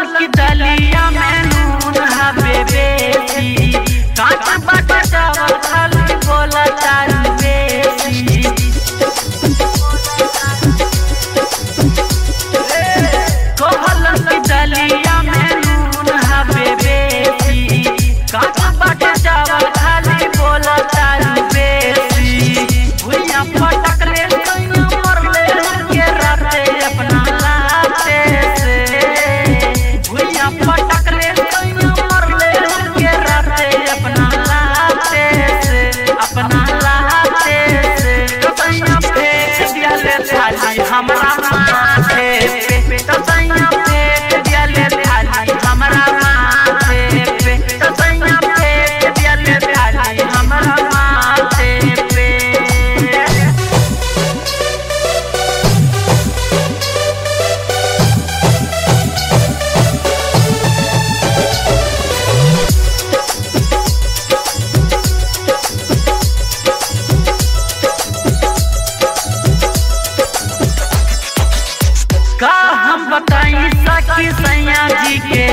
की दलिया में नून हवे बेसी काट बाट चावल खाली बोला तारी बेसी कहल की दलिया में नून हवे बेसी काट बाट चावल खाली बोला तारी बेसी भुइया पटक ले सैया मरले के राते अपना लाते से भुइया पटक ले सैया मरले के राते अपना लाते से अपना लाते से तो सैया फेंक दिया ले थाली हमरा माथे पे तो सैया फेंक दिया ले थाली हमरा माथे पे तो सैया फेंक दिया ले थाली हमरा माथे पे का हम बताई सखी सैया जी के